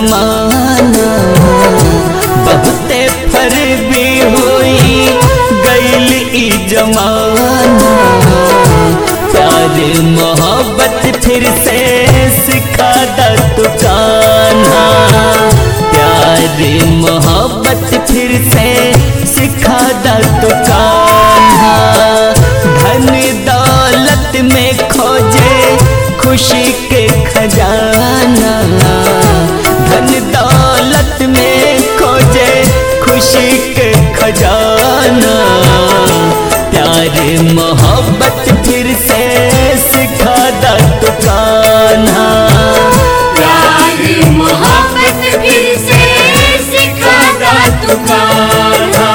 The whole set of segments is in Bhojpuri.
जमाना बहुते फरबी होई गैल ई जमाना प्यार मोहब्बत फिर से सिखा दा तू कान्हा प्यार मोहब्बत फिर से सिखा दा तू कान्हा धन दौलत में खोजे खुशी के खजाना धन दौलत में खोजे खुशी के खजाना प्यार मोहब्बत फिर से सिखा दा तू कान्हा प्यार मोहब्बत फिर से सिखा दा तू कान्हा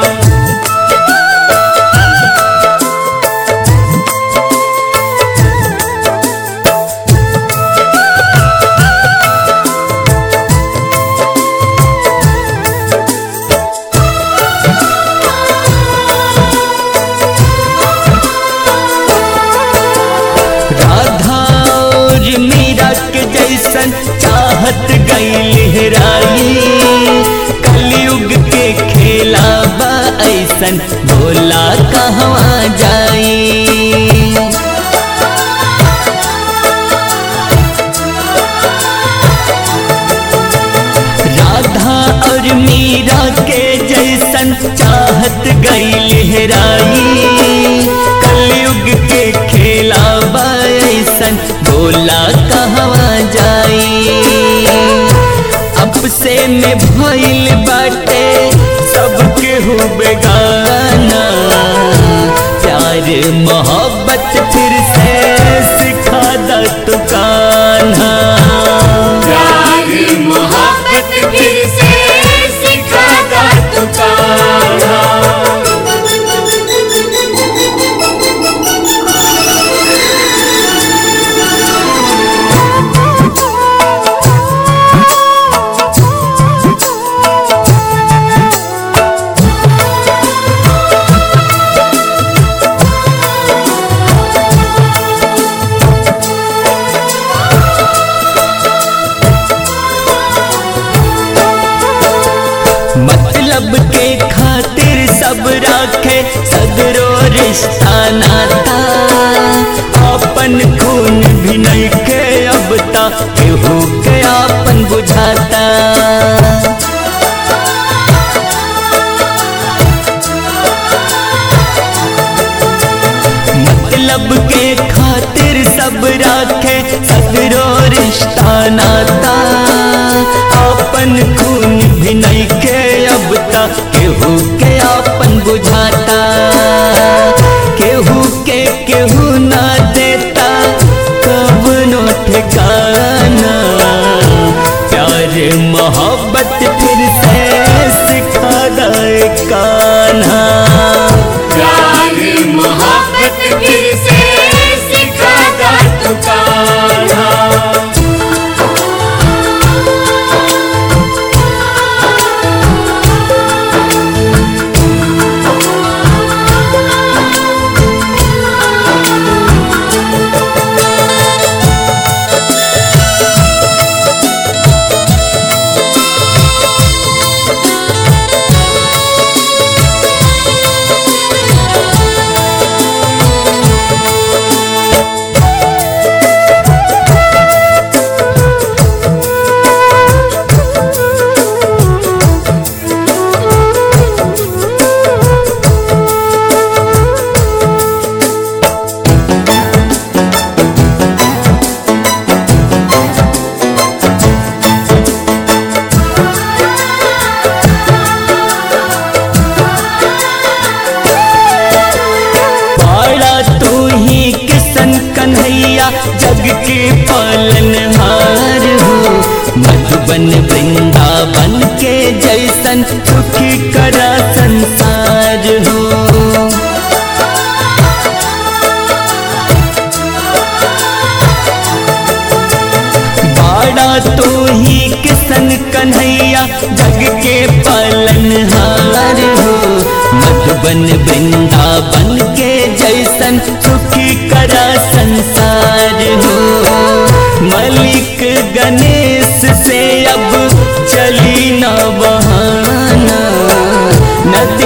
राधा और मीरा के जैसन चाहत गई लहराई कलयुग के खेला बा ऐसन भोला कहवा जाई राधा और मीरा के जैसन चाहत गई लहराई कलयुग के खेला बैसन बोला कहवा जाई अब से में भइल बाटे सबके हो बेगाना प्यार मोहब्बत फिर से सिखा दा तू कान्हा प्यार मोहब्बत फिर से सिखा दा तू कान्हा मतलब के खातिर सब राखे सदरो रिश्ता नाता अपन खून भी नहीं के अब ता केहू के अपन बुझाता मतलब के खातिर सब राखे सदरो रिश्ता नाता अपन खून भी नहीं के अब तक केहू के अपन बुझाता केहू के केहू ना देता कब नो ठिकाना प्यार मोहब्बत फिर से सिखा दे कान्हा प्यार मोहब्बत फिर से सिखा दा तू कान्हा पाड़ा तू ही किसन कन्हैया जग के पालनहार हो मधुबन वृंदावन के जैसन सुखी करा संसार हो बाड़ा तू ही किसन कन्हैया जग के पालनहार हो मधुबन वृंदावन के जैसन सुखी करा संसार हो मलिक गणेश से अब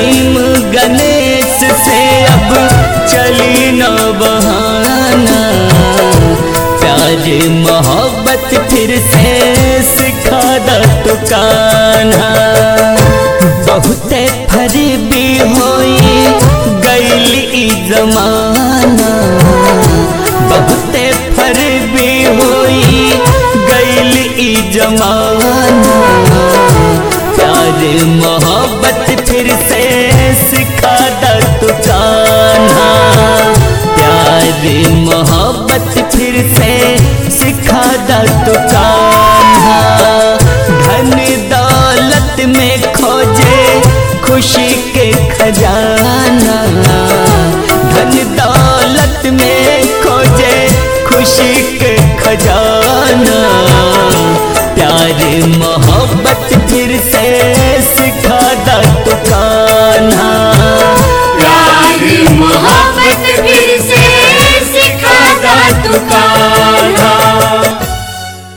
भीम गणेश से अब चली न बहाना प्यार मोहब्बत फिर से सिखा द तो कान्हा बहुते फरीबी होई गैल ई जमाना बहुते फरीबी होई गैल ई जमाना प्यार मोहब्बत फिर से सिखा द तू कान्हा प्यार मोहब्बत फिर से सिखा द तू कान्हा धन दौलत में खोजे खुशी के खजाना धन दौलत में खोजे खुशी के खजाना